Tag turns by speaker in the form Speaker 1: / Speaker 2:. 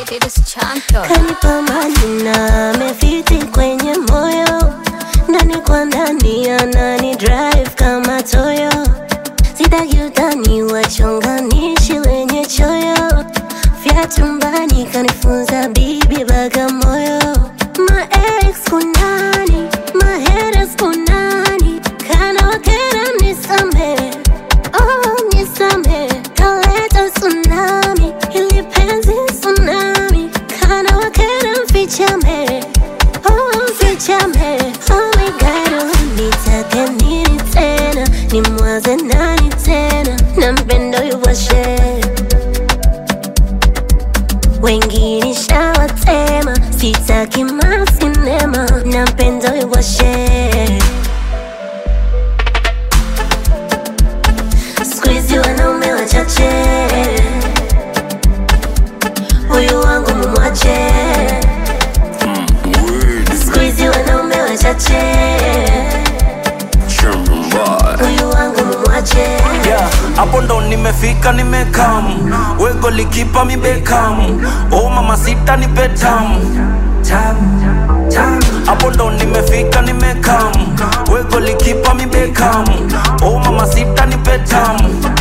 Speaker 1: It is champion.
Speaker 2: kanipa majina amefiti kwenye moyo ndani kwa ndani anani drive kama toyo sitaki utani wachonganishi wenye choyo vyatumbani kanifunza bibi bagamoyo ma ex kunani ma haters kunani kana wakera nisame oh nisame kaleta tsunami ili penzi tsunami kana wakera mfichame oh mfichame oh my god nitake nini tena nimwaze nani tena nampendo yuwashe wengine shawatema sitaki masinema nampendo yuwashe skuizi wanaume wachache huyu wangu mumwache skuizi wanaume wachache huyu wangu mumwache
Speaker 3: yeah, hapo ndo nimefika nimekam wego likipa mi Beckham oh mama sita ni betam hapo ndo nimefika nimekam wego likipa mi Beckham oh mama sita ni betam